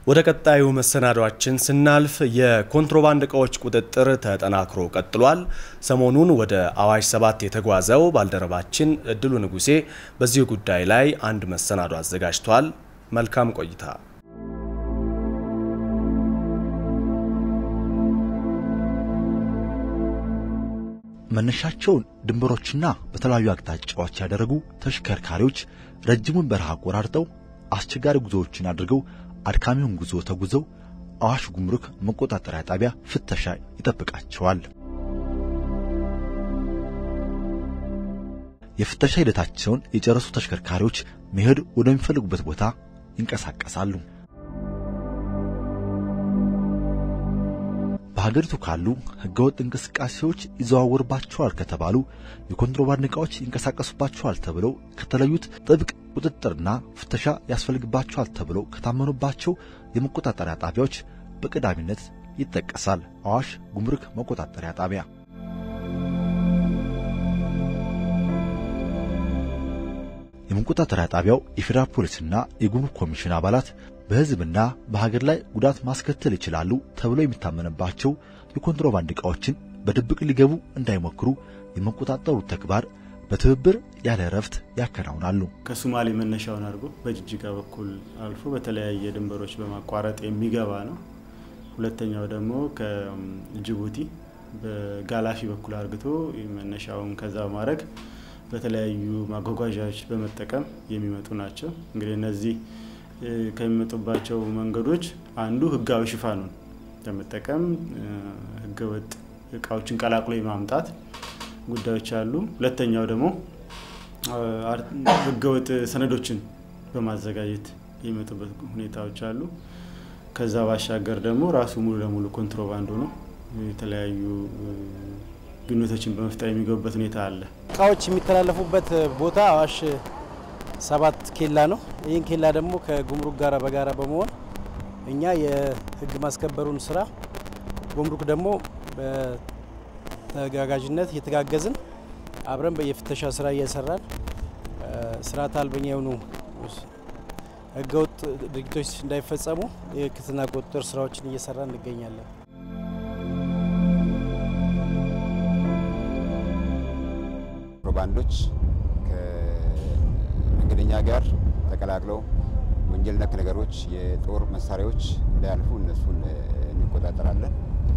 ወደ ቀጣዩ መሰናዷችን ስናልፍ የኮንትሮባንድ እቃዎች ቁጥጥር ተጠናክሮ ቀጥሏል። ሰሞኑን ወደ አዋሽ ሰባት የተጓዘው ባልደረባችን እድሉ ንጉሴ በዚህ ጉዳይ ላይ አንድ መሰናዶ አዘጋጅቷል። መልካም ቆይታ። መነሻቸውን ድንበሮችና በተለያዩ አቅጣጫዎች ያደረጉ ተሽከርካሪዎች ረጅሙን በረሃ አቆራርጠው አስቸጋሪ ጉዞዎችን አድርገው አድካሚውን ጉዞ ተጉዘው አዋሽ ጉምሩክ መቆጣጠሪያ ጣቢያ ፍተሻ ይጠብቃቸዋል። የፍተሻ ሂደታቸውን የጨረሱ ተሽከርካሪዎች መሄድ ወደሚፈልጉበት ቦታ ይንቀሳቀሳሉ። በሀገሪቱ ካሉ ህገወጥ እንቅስቃሴዎች ይዘዋወርባቸዋል ከተባሉ የኮንትሮባንድ ዕቃዎች ይንቀሳቀሱባቸዋል ተብለው ከተለዩት ጥብቅ ቁጥጥርና ፍተሻ ያስፈልግባቸዋል ተብለው ከታመኑባቸው የመቆጣጠሪያ ጣቢያዎች በቀዳሚነት ይጠቀሳል አዋሽ ጉምሩክ መቆጣጠሪያ ጣቢያ። የመቆጣጠሪያ ጣቢያው የፌዴራል ፖሊስና የጉምሩክ ኮሚሽን አባላት በሕዝብና በሀገር ላይ ጉዳት ማስከተል ይችላሉ ተብሎ የሚታመንባቸው የኮንትሮባንድ ዕቃዎችን በድብቅ ሊገቡ እንዳይሞክሩ የመቆጣጠሩ ተግባር በትብብር ያለ እረፍት ያከናውናሉ። ከሶማሌ መነሻውን አድርጎ በጅጅጋ በኩል አልፎ በተለያየ ድንበሮች በማቋረጥ የሚገባ ነው። ሁለተኛው ደግሞ ከጅቡቲ በጋላፊ በኩል አርግቶ መነሻውን ከዛ በማድረግ በተለያዩ ማጓጓዣዎች በመጠቀም የሚመጡ ናቸው። እንግዲህ እነዚህ ከሚመጡባቸው መንገዶች አንዱ ህጋዊ ሽፋኑን በመጠቀም ህገወጥ እቃዎችን ቀላቅሎ የማምጣት ጉዳዮች አሉ። ሁለተኛው ደግሞ ህገወጥ ሰነዶችን በማዘጋጀት የሚመጡበት ሁኔታዎች አሉ። ከዛ ባሻገር ደግሞ ራሱ ሙሉ ለሙሉ ኮንትሮባንድ ሆኖ የተለያዩ ግንኙነቶችን በመፍጠር የሚገቡበት ሁኔታ አለ። እቃዎች የሚተላለፉበት ቦታ አዋሽ ሰባት ኬላ ነው። ይህን ኬላ ደግሞ ከጉምሩክ ጋር በጋራ በመሆን እኛ የህግ ማስከበሩን ስራ ጉምሩክ ደግሞ በተጋጋዥነት እየተጋገዝን አብረን በየፍተሻ ስራ እየሰራን ስርዓተ አልበኛ የሆኑ ህገወጥ ድርጊቶች እንዳይፈጸሙ የክትና ቁጥጥር ስራዎችን እየሰራን እንገኛለን። ኮንትሮባንዶች ከመንገደኛ ጋር ተቀላቅለው ወንጀል ነክ ነገሮች፣ የጦር መሳሪያዎች እንዳያልፉ እነሱን እንቆጣጠራለን።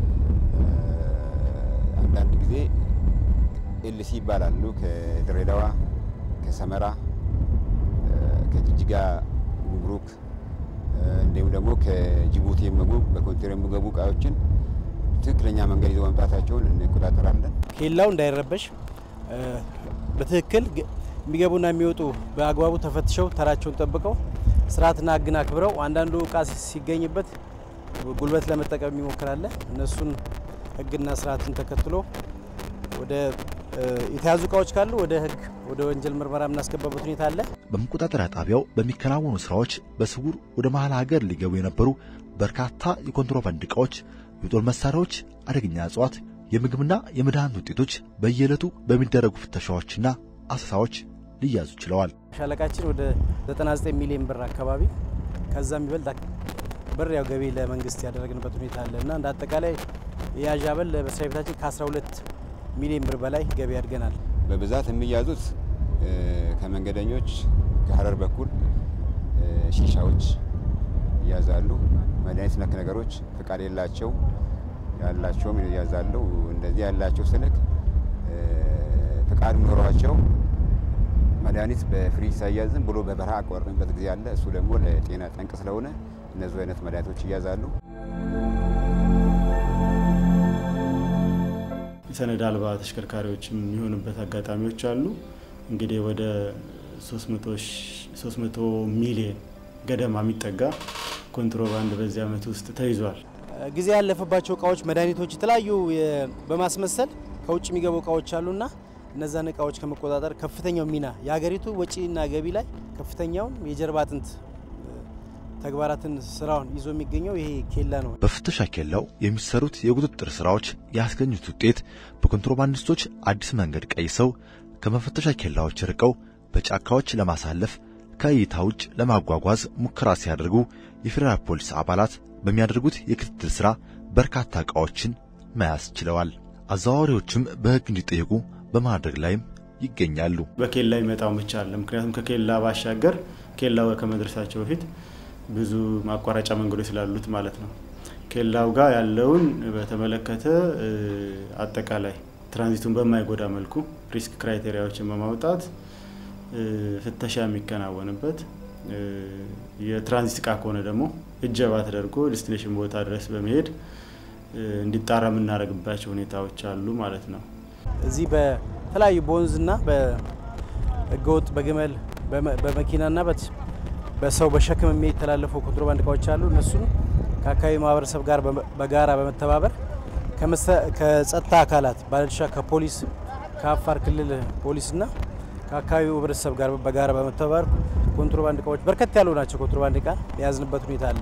አንዳንድ ጊዜ ኤልሲ ይባላሉ። ከድሬዳዋ፣ ከሰመራ፣ ከጅጅጋ ጉምሩክ እንዲሁም ደግሞ ከጅቡቲ የሚገቡ በኮንቴነር የሚገቡ እቃዎችን ትክክለኛ መንገድ ይዘው መምጣታቸውን እንቆጣጠራለን። ኬላው እንዳይረበሽ በትክክል የሚገቡና የሚወጡ በአግባቡ ተፈትሸው ተራቸውን ጠብቀው ስርዓትና ሕግን አክብረው አንዳንዱ እቃ ሲገኝበት ጉልበት ለመጠቀም የሚሞክራለ እነሱን ሕግና ስርዓትን ተከትሎ ወደ የተያዙ እቃዎች ካሉ ወደ ሕግ ወደ ወንጀል ምርመራ የምናስገባበት ሁኔታ አለ። በመቆጣጠሪያ ጣቢያው በሚከናወኑ ስራዎች በስውር ወደ መሀል ሀገር ሊገቡ የነበሩ በርካታ የኮንትሮባንድ ዕቃዎች፣ የጦር መሳሪያዎች፣ አደገኛ እጽዋት የምግብና የመድኃኒት ውጤቶች በየዕለቱ በሚደረጉ ፍተሻዎችና አሰሳዎች ሊያዙ ችለዋል። ሻለቃችን ወደ 99 ሚሊዮን ብር አካባቢ ከዛ የሚበልጥ ብር ያው ገቢ ለመንግስት ያደረግንበት ሁኔታ አለ እና እንደ አጠቃላይ የያዥ አበል በመስሪያ ቤታችን ከ12 ሚሊዮን ብር በላይ ገቢ ያድገናል። በብዛት የሚያዙት ከመንገደኞች ከሀረር በኩል ሺሻዎች ይያዛሉ። መድኃኒት ነክ ነገሮች ፍቃድ የላቸው ያላቸውም ይያዛሉ። እንደዚህ ያላቸው ስልክ ፍቃድ ኖሯቸው መድኃኒት በፍሪጅ ሳያዝም ብሎ በበረሃ አቋርጥንበት ጊዜ አለ። እሱ ደግሞ ለጤና ጠንቅ ስለሆነ እነዚህ አይነት መድኃኒቶች ይያዛሉ። ሰነድ አልባ ተሽከርካሪዎችም የሚሆኑበት አጋጣሚዎች አሉ። እንግዲህ ወደ 300 ሚሊዮን ገደማ የሚጠጋ ኮንትሮባንድ በዚህ ዓመት ውስጥ ተይዟል። ጊዜ ያለፈባቸው እቃዎች፣ መድኃኒቶች፣ የተለያዩ በማስመሰል ከውጭ የሚገቡ እቃዎች አሉና እነዛን እቃዎች ከመቆጣጠር ከፍተኛው ሚና የሀገሪቱ ወጪና ገቢ ላይ ከፍተኛውን የጀርባ አጥንት ተግባራትን ስራውን ይዞ የሚገኘው ይሄ ኬላ ነው። በፍተሻ ኬላው የሚሰሩት የቁጥጥር ስራዎች ያስገኙት ውጤት በኮንትሮባንዲስቶች አዲስ መንገድ ቀይሰው ከመፈተሻ ኬላዎች ርቀው በጫካዎች ለማሳለፍ ከእይታ ውጭ ለማጓጓዝ ሙከራ ሲያደርጉ የፌዴራል ፖሊስ አባላት በሚያደርጉት የክትትል ሥራ በርካታ ዕቃዎችን መያዝ ችለዋል። አዘዋዋሪዎችም በሕግ እንዲጠየቁ በማድረግ ላይም ይገኛሉ። በኬላ ይመጣው ብቻ አለ። ምክንያቱም ከኬላ ባሻገር ኬላው ከመድረሳቸው በፊት ብዙ ማቋረጫ መንገዶች ስላሉት ማለት ነው። ኬላው ጋር ያለውን በተመለከተ አጠቃላይ ትራንዚቱን በማይጎዳ መልኩ ሪስክ ክራይቴሪያዎችን በማውጣት ፍተሻ የሚከናወንበት የትራንዚት እቃ ከሆነ ደግሞ እጀባ ተደርጎ ዲስቲኔሽን ቦታ ድረስ በመሄድ እንዲጣራ የምናደርግባቸው ሁኔታዎች አሉ ማለት ነው። እዚህ በተለያዩ በወንዝና በህገወጥ በግመል በመኪናና በሰው በሸክም የሚተላለፉ ኮንትሮባንድ እቃዎች አሉ። እነሱን ከአካባቢ ማህበረሰብ ጋር በጋራ በመተባበር ከጸጥታ አካላት ባለድርሻ ከፖሊስ ከአፋር ክልል ፖሊስና ከአካባቢው ህብረተሰብ ጋር በጋራ በመተባበር ኮንትሮባንድ እቃዎች በርከት ያሉ ናቸው። ኮንትሮባንድ እቃ የያዝንበት ሁኔታ አለ።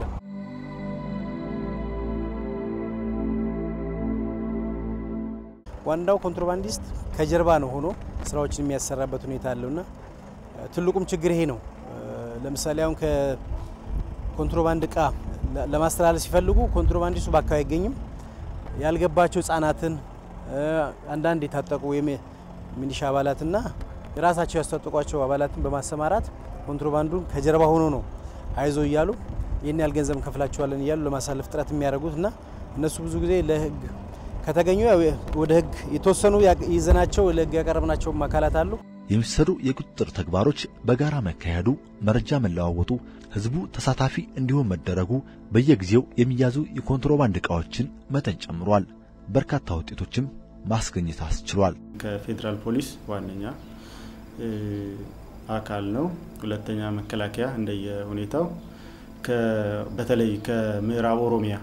ዋናው ኮንትሮባንዲስት ከጀርባ ነው ሆኖ ስራዎችን የሚያሰራበት ሁኔታ አለውና ትልቁም ችግር ይሄ ነው። ለምሳሌ አሁን ከኮንትሮባንድ እቃ ለማስተላለፍ ሲፈልጉ ኮንትሮባንዲስቱ በአካባቢ አይገኝም። ያልገባቸው ህጻናትን፣ አንዳንድ የታጠቁ ወይም ሚሊሻ አባላትና የራሳቸው ያስታጠቋቸው አባላትን በማሰማራት ኮንትሮባንዱን ከጀርባ ሆኖ ነው አይዞ እያሉ ይህን ያህል ገንዘብ እንከፍላቸዋለን እያሉ ለማሳለፍ ጥረት የሚያደርጉት እና እነሱ ብዙ ጊዜ ለህግ ከተገኙ ወደ ህግ የተወሰኑ ይዘናቸው ለህግ ያቀረብናቸውም አካላት አሉ። የሚሰሩ የቁጥጥር ተግባሮች በጋራ መካሄዱ፣ መረጃ መለዋወጡ፣ ህዝቡ ተሳታፊ እንዲሆን መደረጉ በየጊዜው የሚያዙ የኮንትሮባንድ ዕቃዎችን መጠን ጨምሯል። በርካታ ውጤቶችም ማስገኘት አስችሏል። ከፌዴራል ፖሊስ ዋነኛ አካል ነው። ሁለተኛ መከላከያ እንደየ ሁኔታው በተለይ ከምዕራብ ኦሮሚያ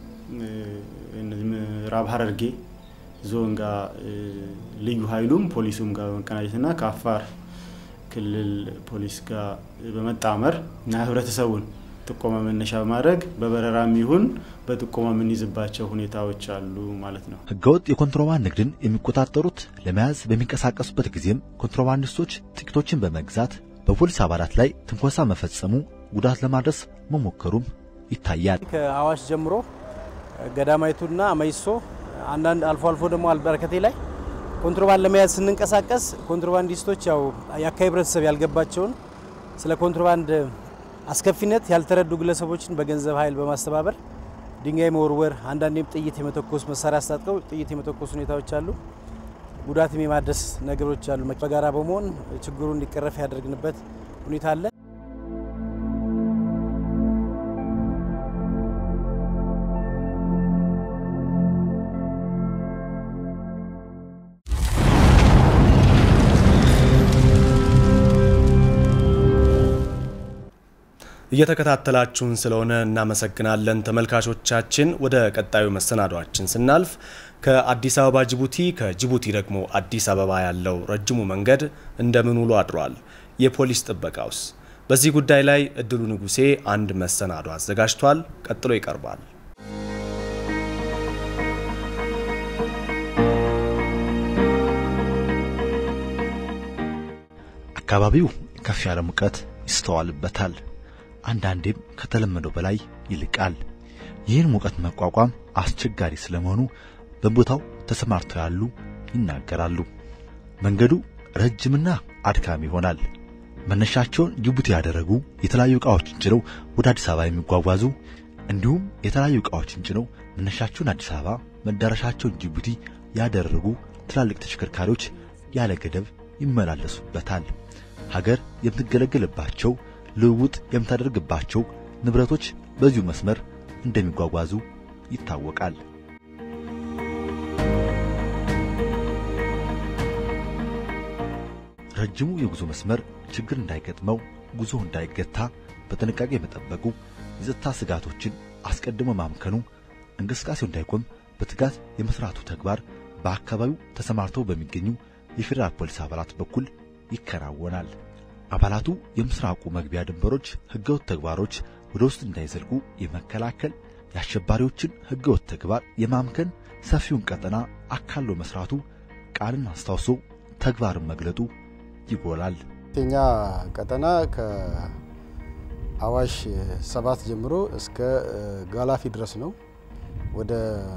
ምዕራብ ሀረርጌ ዞን ጋር ልዩ ኃይሉም ፖሊሱም ጋር በመቀናጀትና ከአፋር ክልል ፖሊስ ጋር በመጣመር እና ህብረተሰቡን ጥቆማ መነሻ በማድረግ በበረራም ይሁን በጥቆማ የምንይዝባቸው ሁኔታዎች አሉ ማለት ነው። ህገወጥ የኮንትሮባንድ ንግድን የሚቆጣጠሩት ለመያዝ በሚንቀሳቀሱበት ጊዜም ኮንትሮባንዲስቶች ጥቂቶችን በመግዛት በፖሊስ አባላት ላይ ትንኮሳ መፈጸሙ፣ ጉዳት ለማድረስ መሞከሩም ይታያል። ከአዋሽ ጀምሮ ገዳማይቱና መይሶ አንዳንድ አልፎ አልፎ ደግሞ አልበረከቴ ላይ ኮንትሮባንድ ለመያዝ ስንንቀሳቀስ ኮንትሮባንዲስቶች ያው የአካባቢ ህብረተሰብ ያልገባቸውን ስለ ኮንትሮባንድ አስከፊነት ያልተረዱ ግለሰቦችን በገንዘብ ኃይል በማስተባበር ድንጋይ መወርወር፣ አንዳንዴም ጥይት የመተኮስ መሳሪያ አስታጥቀው ጥይት የመተኮስ ሁኔታዎች አሉ። ጉዳትም የማድረስ ነገሮች አሉ። በጋራ በመሆን ችግሩ እንዲቀረፍ ያደርግንበት ሁኔታ አለ። እየተከታተላችሁን ስለሆነ እናመሰግናለን ተመልካቾቻችን። ወደ ቀጣዩ መሰናዷችን ስናልፍ ከአዲስ አበባ ጅቡቲ፣ ከጅቡቲ ደግሞ አዲስ አበባ ያለው ረጅሙ መንገድ እንደምን ውሎ አድሯል? የፖሊስ ጥበቃውስ? በዚህ ጉዳይ ላይ እድሉ ንጉሴ አንድ መሰናዶ አዘጋጅቷል። ቀጥሎ ይቀርባል። አካባቢው ከፍ ያለ ሙቀት ይስተዋልበታል። አንዳንዴም ከተለመደው በላይ ይልቃል። ይህን ሙቀት መቋቋም አስቸጋሪ ስለመሆኑ በቦታው ተሰማርተው ያሉ ይናገራሉ። መንገዱ ረጅምና አድካሚ ይሆናል። መነሻቸውን ጅቡቲ ያደረጉ የተለያዩ ዕቃዎችን ጭነው ወደ አዲስ አበባ የሚጓጓዙ እንዲሁም የተለያዩ ዕቃዎችን ጭነው መነሻቸውን አዲስ አበባ መዳረሻቸውን ጅቡቲ ያደረጉ ትላልቅ ተሽከርካሪዎች ያለ ገደብ ይመላለሱበታል። ሀገር የምትገለገልባቸው ልውውጥ የምታደርግባቸው ንብረቶች በዚሁ መስመር እንደሚጓጓዙ ይታወቃል። ረጅሙ የጉዞ መስመር ችግር እንዳይገጥመው፣ ጉዞ እንዳይገታ በጥንቃቄ መጠበቁ፣ የጸጥታ ስጋቶችን አስቀድሞ ማምከኑ፣ እንቅስቃሴው እንዳይቆም በትጋት የመስራቱ ተግባር በአካባቢው ተሰማርተው በሚገኙ የፌዴራል ፖሊስ አባላት በኩል ይከናወናል። አባላቱ የምስራቁ መግቢያ ድንበሮች ህገወጥ ተግባሮች ወደ ውስጥ እንዳይዘልቁ የመከላከል የአሸባሪዎችን ህገወጥ ተግባር የማምከን ሰፊውን ቀጠና አካሎ መስራቱ ቃልን አስታውሶ ተግባርን መግለጡ ይጎላል። የኛ ቀጠና ከአዋሽ ሰባት ጀምሮ እስከ ጋላፊ ድረስ ነው። ወደ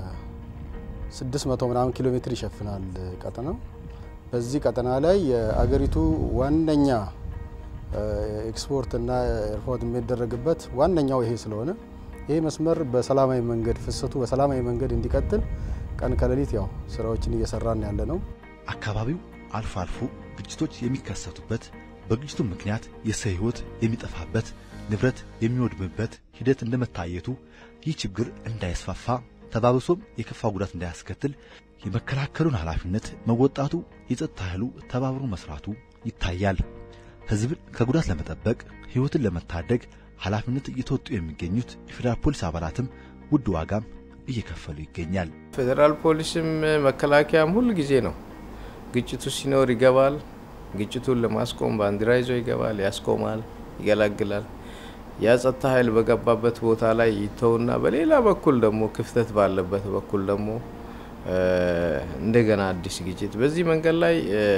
600 ምናምን ኪሎ ሜትር ይሸፍናል ቀጠናው። በዚህ ቀጠና ላይ የአገሪቱ ዋነኛ ኤክስፖርት እና ኤርፖርት የሚደረግበት ዋነኛው ይሄ ስለሆነ ይሄ መስመር በሰላማዊ መንገድ ፍሰቱ በሰላማዊ መንገድ እንዲቀጥል ቀን ከሌሊት ያው ስራዎችን እየሰራን ያለ ነው። አካባቢው አልፎ አልፎ ግጭቶች የሚከሰቱበት በግጭቱ ምክንያት የሰው ሕይወት የሚጠፋበት ንብረት የሚወድምበት ሂደት እንደመታየቱ ይህ ችግር እንዳይስፋፋ ተባብሶም የከፋ ጉዳት እንዳያስከትል የመከላከሉን ኃላፊነት መወጣቱ የጸጥታ ኃይሉ ተባብሮ መስራቱ ይታያል። ሕዝብን ከጉዳት ለመጠበቅ ሕይወትን ለመታደግ ኃላፊነት እየተወጡ የሚገኙት የፌዴራል ፖሊስ አባላትም ውድ ዋጋም እየከፈሉ ይገኛል። ፌዴራል ፖሊስም መከላከያም ሁል ጊዜ ነው ግጭቱ ሲኖር ይገባል። ግጭቱን ለማስቆም ባንዲራ ይዞ ይገባል፣ ያስቆማል፣ ይገላግላል። ያ ጸጥታ ኃይል በገባበት ቦታ ላይ ይተውና በሌላ በኩል ደግሞ ክፍተት ባለበት በኩል ደግሞ እንደገና አዲስ ግጭት በዚህ መንገድ ላይ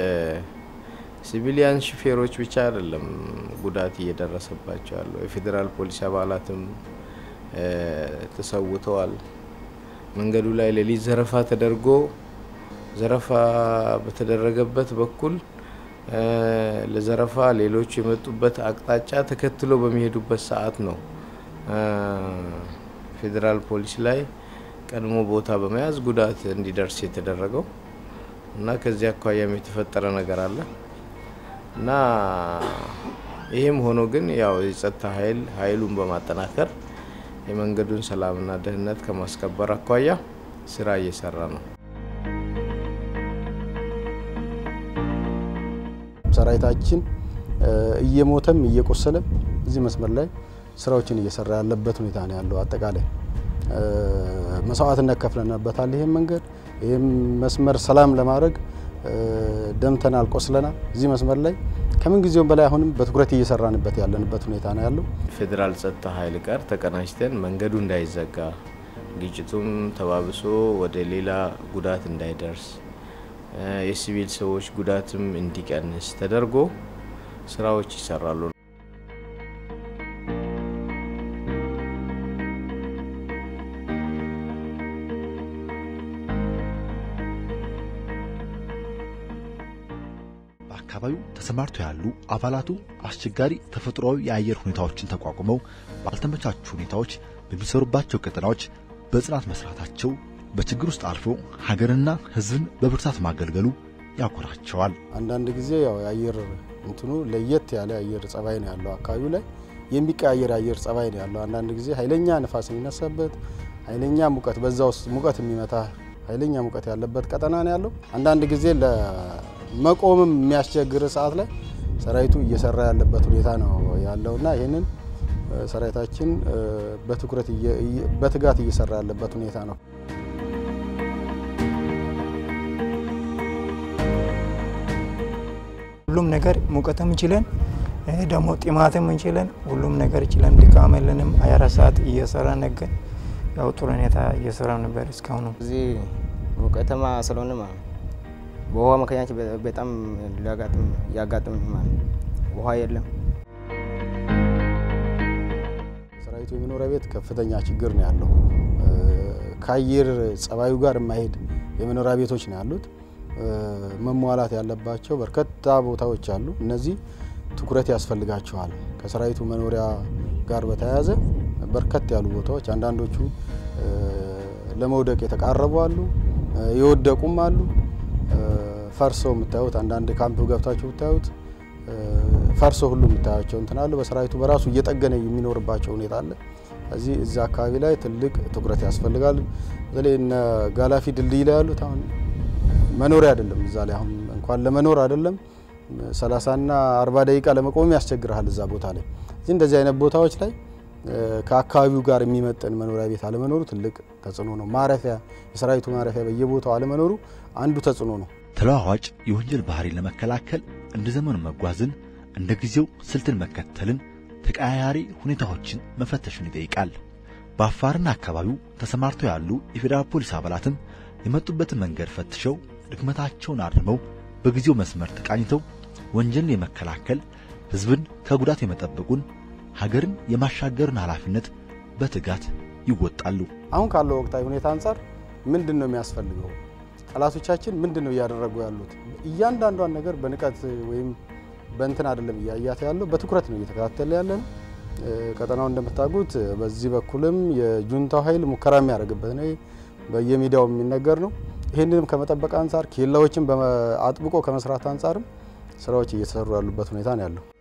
ሲቪሊያን ሹፌሮች ብቻ አይደለም ጉዳት እየደረሰባቸው ያለው የፌዴራል ፖሊስ አባላትም ተሰውተዋል። መንገዱ ላይ ሌሊት ዘረፋ ተደርጎ ዘረፋ በተደረገበት በኩል ለዘረፋ ሌሎች የመጡበት አቅጣጫ ተከትሎ በሚሄዱበት ሰዓት ነው ፌዴራል ፖሊስ ላይ ቀድሞ ቦታ በመያዝ ጉዳት እንዲደርስ የተደረገው እና ከዚህ አኳያም የተፈጠረ ነገር አለ እና ይህም ሆኖ ግን ያው የጸጥታ ኃይል ኃይሉን በማጠናከር የመንገዱን ሰላምና ደህንነት ከማስከበር አኳያ ስራ እየሰራ ነው። ሰራዊታችን እየሞተም እየቆሰለም እዚህ መስመር ላይ ስራዎችን እየሰራ ያለበት ሁኔታ ነው ያለው። አጠቃላይ መስዋዕትነት ከፍለንበታል። ይህም መንገድ ይህም መስመር ሰላም ለማድረግ ደምተናል፣ ቆስለናል። እዚህ መስመር ላይ ከምን ጊዜውም በላይ አሁንም በትኩረት እየሰራንበት ያለንበት ሁኔታ ነው ያለው። ፌዴራል ጸጥታ ኃይል ጋር ተቀናጅተን መንገዱ እንዳይዘጋ ግጭቱም ተባብሶ ወደ ሌላ ጉዳት እንዳይደርስ የሲቪል ሰዎች ጉዳትም እንዲቀንስ ተደርጎ ስራዎች ይሰራሉ። በአካባቢው ተሰማርተው ያሉ አባላቱ አስቸጋሪ ተፈጥሯዊ የአየር ሁኔታዎችን ተቋቁመው ባልተመቻቹ ሁኔታዎች በሚሰሩባቸው ቀጠናዎች በጽናት መስራታቸው በችግር ውስጥ አልፎ ሀገርና ሕዝብን በብርታት ማገልገሉ ያኮራቸዋል። አንዳንድ ጊዜ ያው የአየር እንትኑ ለየት ያለ አየር ጸባይ ነው ያለው። አካባቢው ላይ የሚቀያየር አየር ጸባይ ነው ያለው። አንዳንድ ጊዜ ኃይለኛ ንፋስ የሚነሳበት ኃይለኛ ሙቀት፣ በዛ ውስጥ ሙቀት የሚመታ ኃይለኛ ሙቀት ያለበት ቀጠና ነው ያለው። አንዳንድ ጊዜ ለመቆምም የሚያስቸግር ሰዓት ላይ ሰራዊቱ እየሰራ ያለበት ሁኔታ ነው ያለውና ይህንን ሰራዊታችን በትኩረት በትጋት እየሰራ ያለበት ሁኔታ ነው። ሁሉም ነገር ሙቀትም ችለን ደግሞ ጥማትም እንችለን ሁሉም ነገር ችለን ድካም የለንም። 24 ሰዓት እየሰራ ነገር ያው ጥሩ ሁኔታ እየሰራ ነበር እስካሁኑ። እዚህ ሙቀተማ ስለሆነ ማለት በውሃ ምክንያት በጣም ሊያጋጥም ያጋጥም ማለት ውሃ የለም። ሰራዊቱ የመኖሪያ ቤት ከፍተኛ ችግር ነው ያለው። ከአየር ጸባዩ ጋር የማይሄድ የመኖሪያ ቤቶች ነው ያሉት። መሟላት ያለባቸው በርካታ ቦታዎች አሉ። እነዚህ ትኩረት ያስፈልጋቸዋል። ከሰራዊቱ መኖሪያ ጋር በተያያዘ በርከት ያሉ ቦታዎች አንዳንዶቹ ለመውደቅ የተቃረቡ አሉ፣ የወደቁም አሉ። ፈርሰው የምታዩት አንዳንድ ካምፕ ገብታችሁ ብታዩት ፈርሶ ሁሉ የምታያቸው እንትን አሉ። በሰራዊቱ በራሱ እየጠገነ የሚኖርባቸው ሁኔታ አለ። እዚህ እዛ አካባቢ ላይ ትልቅ ትኩረት ያስፈልጋል። በተለይ እነ ጋላፊ ድልድይ ላይ ያሉት አሁን መኖሪያ አይደለም። እዛ ላይ አሁን እንኳን ለመኖር አይደለም ሰላሳና አርባ ደቂቃ ለመቆም ያስቸግርሃል እዛ ቦታ ላይ። እዚህ እንደዚህ አይነት ቦታዎች ላይ ከአካባቢው ጋር የሚመጠን መኖሪያ ቤት አለመኖሩ ትልቅ ተጽዕኖ ነው። ማረፊያ የሰራዊቱ ማረፊያ በየቦታው አለመኖሩ አንዱ ተጽዕኖ ነው። ተለዋዋጭ የወንጀል ባህሪን ለመከላከል እንደ ዘመኑ መጓዝን፣ እንደ ጊዜው ስልትን መከተልን፣ ተቀያያሪ ሁኔታዎችን መፈተሽን ይጠይቃል። በአፋርና አካባቢው ተሰማርተው ያሉ የፌዴራል ፖሊስ አባላትም የመጡበትን መንገድ ፈትሸው ድክመታቸውን አርመው በጊዜው መስመር ተቃኝተው ወንጀልን የመከላከል ሕዝብን ከጉዳት የመጠበቁን ሀገርን የማሻገርን ኃላፊነት በትጋት ይወጣሉ። አሁን ካለው ወቅታዊ ሁኔታ አንጻር ምንድን ነው የሚያስፈልገው? ጠላቶቻችን ምንድን ነው እያደረጉ ያሉት? እያንዳንዷን ነገር በንቀት ወይም በእንትን አይደለም እያያት ያለው በትኩረት ነው እየተከታተለ ያለን። ቀጠናው እንደምታውቁት በዚህ በኩልም የጁንታው ኃይል ሙከራ የሚያደርግበት ነው፣ በየሚዲያው የሚነገር ነው። ይህንንም ከመጠበቅ አንጻር ኬላዎችን አጥብቆ ከመስራት አንጻርም ስራዎች እየተሰሩ ያሉበት ሁኔታ ነው ያለው።